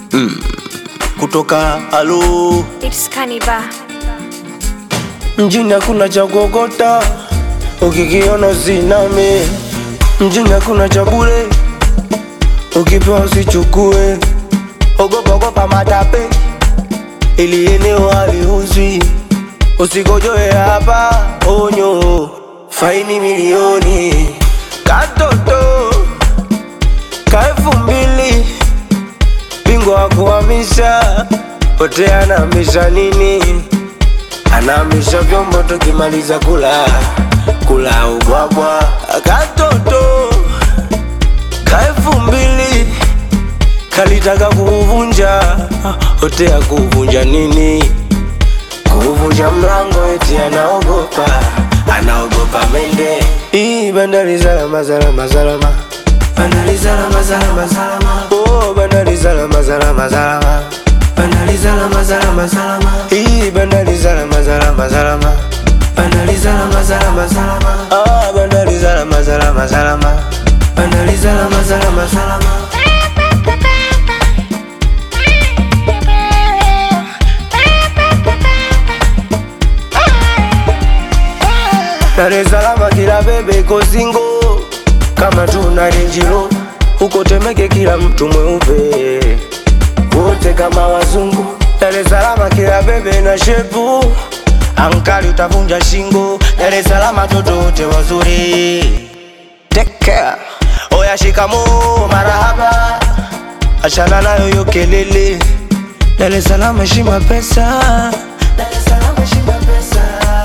kutoka alo It's Kaniba. mjini hakuna cha kuokota, ukikiona usiname. Mjini hakuna cha bure, ukipewa usichukue. Ogopa ogopa matape, ili eneo haliuzwi. Usigojoe hapa, onyo, faini milioni. Katoto ka elfu mbili, bingwa wa kuhamisha, pote anahamisha nini? anahamisha vyombo tukimaliza kula kula ubwabwa katoto ka elfu mbili kalitaka kuuvunja hotea kuuvunja nini kuuvunja mlango eti anaogopa anaogopa mende hii bandari salama salama salama bandari salama salama salama oh bandari salama salama salama bandari salama salama salama hii bandari salama salama salama bandari salama salama salama ah bandari salama salama salama bandari salama salama salama Dar es Salaam kila bebe iko singo kama tuna renjiro huko Temeke kila mtu mweupe wote kama wazungu. Dar es Salaam kila bebe na shepu ankali utavunja shingo. Dar es Salaam toto wote wazuri. Take care. Oya shikamo marahaba, achana nayo yo kelele. Dar es Salaam heshima pesa. Dar es Salaam heshima pesa.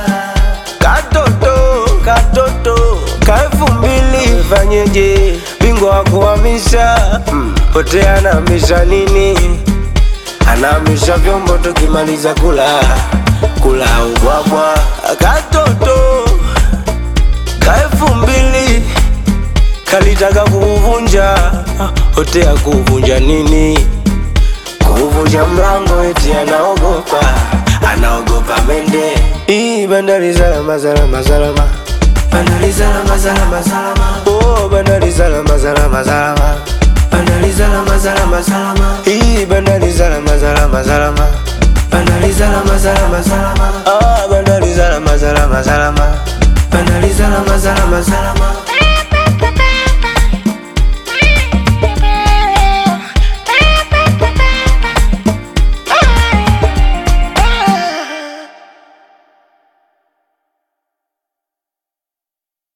Katoto, katoto, ka elfu mbili fanyeje? Bingwa wa kuhamisha pote anahamisha nini? Anahamisha vyombo tukimaliza kula kula ubwabwa. Katoto ka elfu mbili kalitaka kuuvunja hotea kuuvunja nini? Kuvunja mlango eti anaogopa, anaogopa mende. Hii bandari salama salama salama, bandari salama salama salama. Oh, bandari salama salama salama, bandari salama salama salama. Hii bandari salama salama salama, bandari salama salama salama. Ah, bandari salama salama salama, bandari salama salama salama.